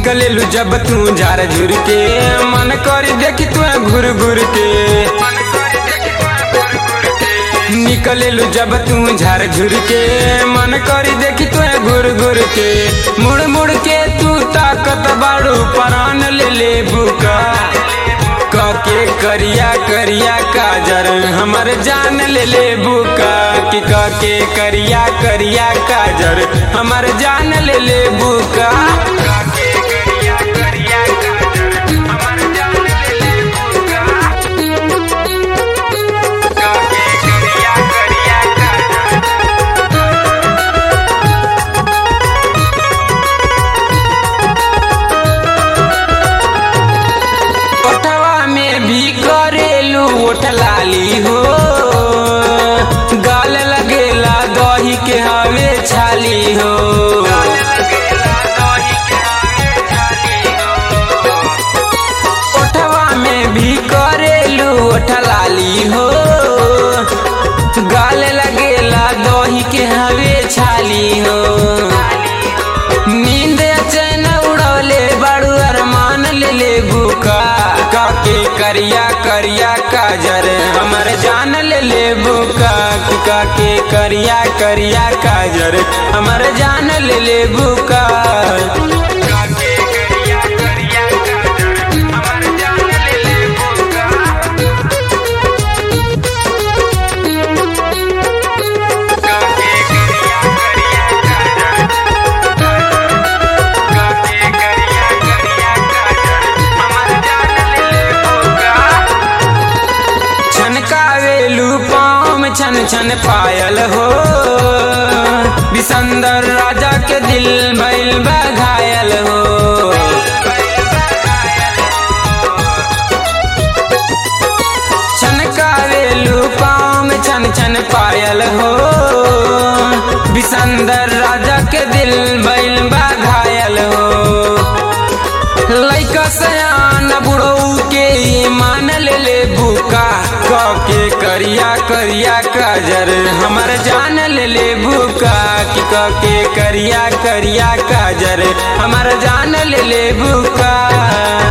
निकलेलू जब तू झार झुर के मन करी देखी तू घुर घुर के निकलेलू जब तू झार झुर के मन करी देखी तू घुर घुर के मुड़ मुड़ के तू ताकत बाड़ू परान ले ले बुका कके करिया करिया काजर हमर जान ले ले बुका कि कके करिया करिया काजर हमर जान ले ले बुका कके करिया करिया काजर हमर जान ले ले बुका कके करिया करिया काजर ओठवा में भी करेलू ओठ लाली हो गाल लगेला दही के हवे छाली हो ओठवा में भी करेलू ओठ लाली हो गाल लगेला दही के हवे छाली हो नींद चैन उड़ौले बड़ू अरमान ले ले बुका काके करिया करिया काजर हमर जान ले ले बुका कि काके करिया करिया काजर हमर जान ले ले बुका काके करिया करिया काजर हमर जान ले ले बुका काके करिया करिया काके करिया करिया काजर हमर जान ले ले बुका छनकावेलू पाँव में छन छन पायल हो बिसंदर राजा के दिल भइल बा घायल हो छनकावेलू पाँव में छन छन पायल हो बिसंदर राजा के दिल भइल बा घायल हो लैका सयान बुढ़ऊ के ईमान ले ले बुका कके करिया करिया काजर हमर जान ले ले बुका कि कके करिया करिया काजर हमर जान ले ले बुका